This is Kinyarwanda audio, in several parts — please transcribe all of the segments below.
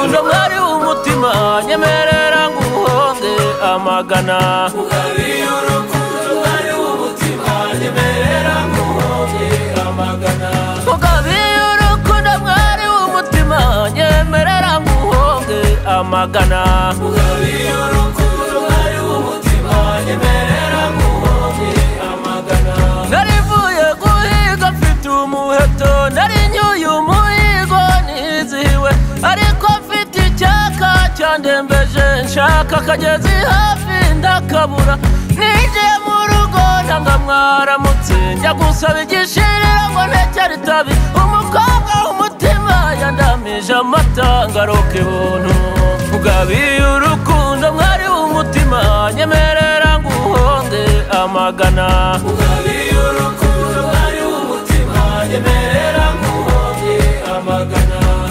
Uje mwari w'umutima nyemerera nguhonde amagana Mugabiye urukundo mwari w'umutima nyemerera nguhonde amagana Narivuye guhiga mfite umuheto Nari nyuye umuhigo nizihiwe Ariko mfite icyaka cyandembeje Nshaka akagezi hafi ndakabura Ninjiye mu rugo ndanga mwaramutse Njya gusaba igishirira ngo ntekere itabi Umukobwa w'umutima yandamije amata ngaruka ibuntu Ugabiye urukundo mwari w'umutima Nyemerera nguhonde amagana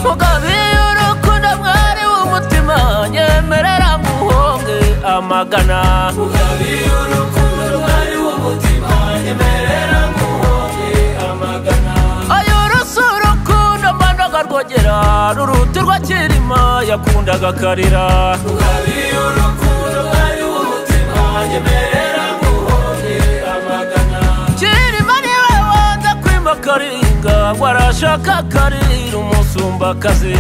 Mugabiye urukundo mwari w'umutima nyemerera muhonge amagana ayo rusa urukundo mbandaga rwogera ruruti rwa kirima yakundaga akarira kirima niwe wanze kwima karinga ngo arashaka akarira umusumbakazi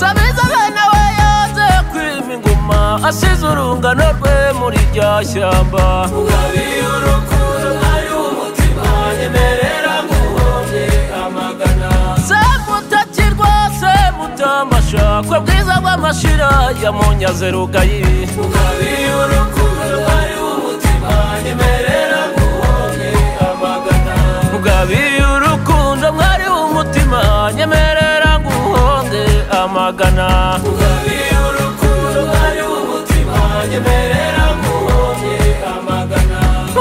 sabiza bene we yanze kwima inguma asize urungano rwe muri rya shyamba semutakirwa semutamasha kwe bwiza bw'amashira ya munyaze rugayi ugabiye urukundo mwari w'umutima nyemerera nguhonde amagana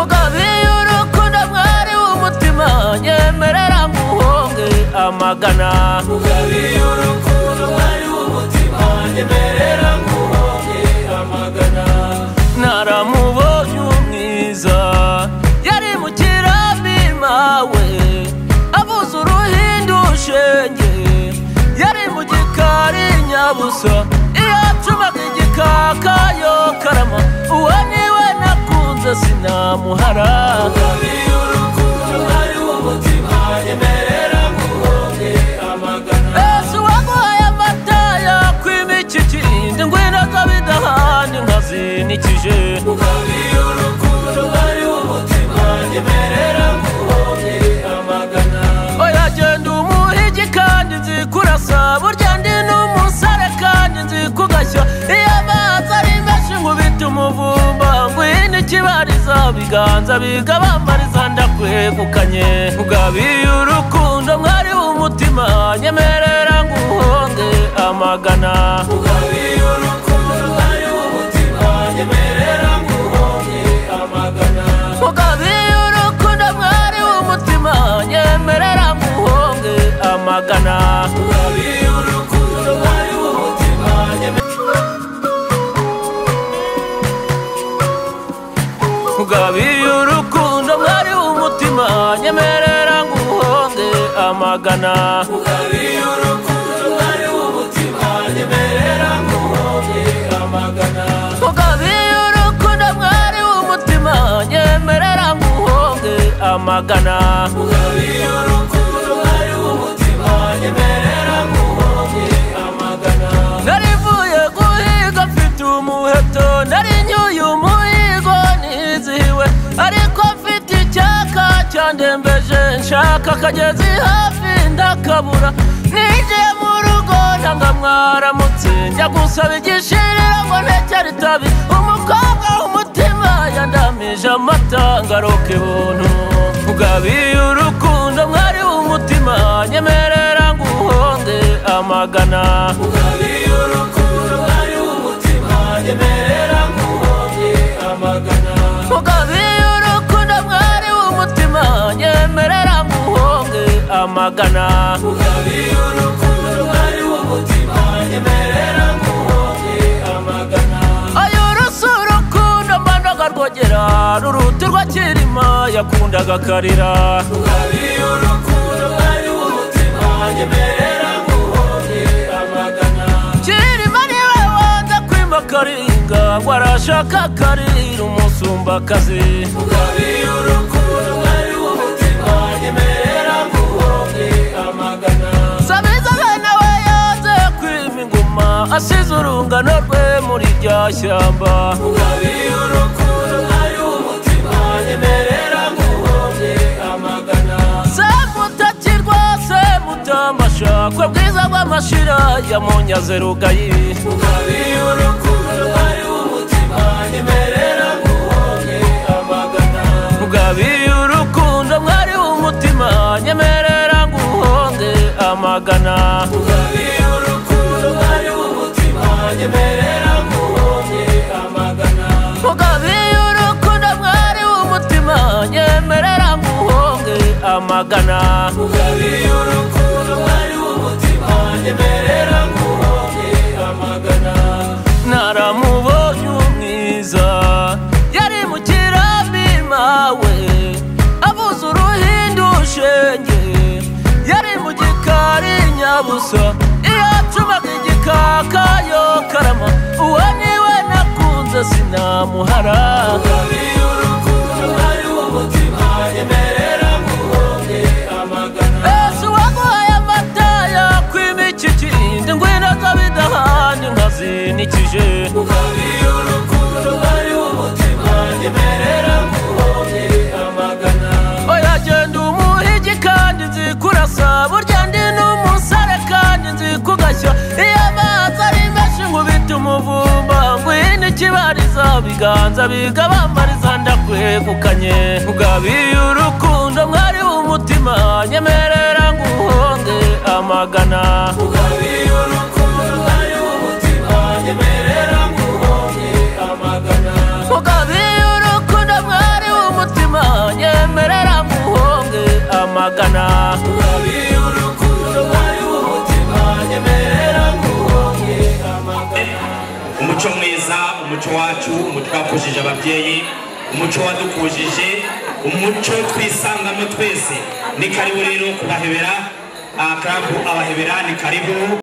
ugabiye urukundo mwari w'umutima nyemerera nguhonde amagana naramubonye umwiza yari mu kirambi mawe abuze uruhindu shenge yari mu gikari nyabusa iyo acumaga igikaka yo karama uwo niwe nakunze sinamuhara ese uwaguhaye amata yakwima iki kindi ngwino zabidahani nkazinikije oya genda umuhigi kandi nzi kurasa burya ndi n'umusare kandi nzi kugashya iyo amazi ari menshi nkubita umuvumba ngwino ikibariza biganza biga bambariza ndakwegukanye ugabiye urukundo mwari w'umutima nyemerera nguhonde amagana mugabiye urukundo mwari w'umutima nyemerera nguhonde amagana mugabiye urukundo mwari w'umutima nyemerera nguhonde amagana mugabiye urukundo mwari w'umutima nyemerera nguhonde amagana narivuye guhiga mfite umuheto nari nyuye umuhigo nizihiwe ariko mfite icyaka cyandembeje nshaka akagezi hafi ndakabura ninjiye mu rugo ndanga mwaramutse njya gusaba igishirira ngo ntekere itabi umukobwa w'umutima yandamije amata ngaruka ibuntu ugabiye urukundo mwari w'umutima nyemerera nguhonde amagana mugabiye urukundo mwari w'umutima nyemerera nguhonde amagana ayo rusa urukundo mbandaga rwogera ruruti rwa kirima yakundaga akarira Ukabiye urukundo mwari w'umutima nyemerera nguhobye amagana kirima niwe wanza kwima karinga ngo arashaka karira umusumbakazi Ukabiye urukundo mwari w'umutima nyemerera nguhobye amagana sabiza bene we yaze kwima ingoma asize urungano rwe muri rya shyamba Ukabiye urukundo mwari w'umutima nyemerera nguhobye amagana semutakirwa semutambasha kwe bwiza bw'amashira ya munyaze rugayi Ukabiye urukundo mwari w'umutima nyemerera nguhobye amagana ugabiye urukundo mwari w'umutima nyemerera nguhonge amagana Ukabiye urukundo mwari w'umutima nyemerera nguhobye amagana ugabiye urukundo mwari w'umutima nyemerera nguhonge amagana Ukabiye urukundo mwari w'umutima nyemerera nguhobye amagana naramubonye umwiza yari mu kirambi mawe abuze uruhindu shenge yari mu gikari nyabusa iyo acumaga igikaka yo karama uwo niwe nakunze sinamuhara Ukabiye urukundo mwari w'umutima nyemerera nguhobye amagana ese uwaguhaye amata yakwima iki kindi ngwino zo bidahanye nkazinikije Ukabiye urukundo mwari w'umutima nyemerera nguhobye amagana oya genda umuhigi kandi nzi kurasa burya ndi n'umusare kandi nzi kugashya iyo amazi ari menshi nkubita umuvumba ngwino ikibariza biganza biga bambariza ndakwegukanye ugabiye urukundo mwari w'umutima nyemerera nguhonge amagana Ukabiye urukundo mwari w'umutima nyemerera nguhobye amagana ugabiye urukundo mwari w'umutima nyemerera nguhonge amagana Ukabiye urukundo mwari w'umutima nyemerera nguhobye amagana umuco mwiza umuco wacu umuco wakujije ababyeyi umuco wadukujije umuco twisangamo twese ni karibu rero kubahebera ah, club abahebera ni karibu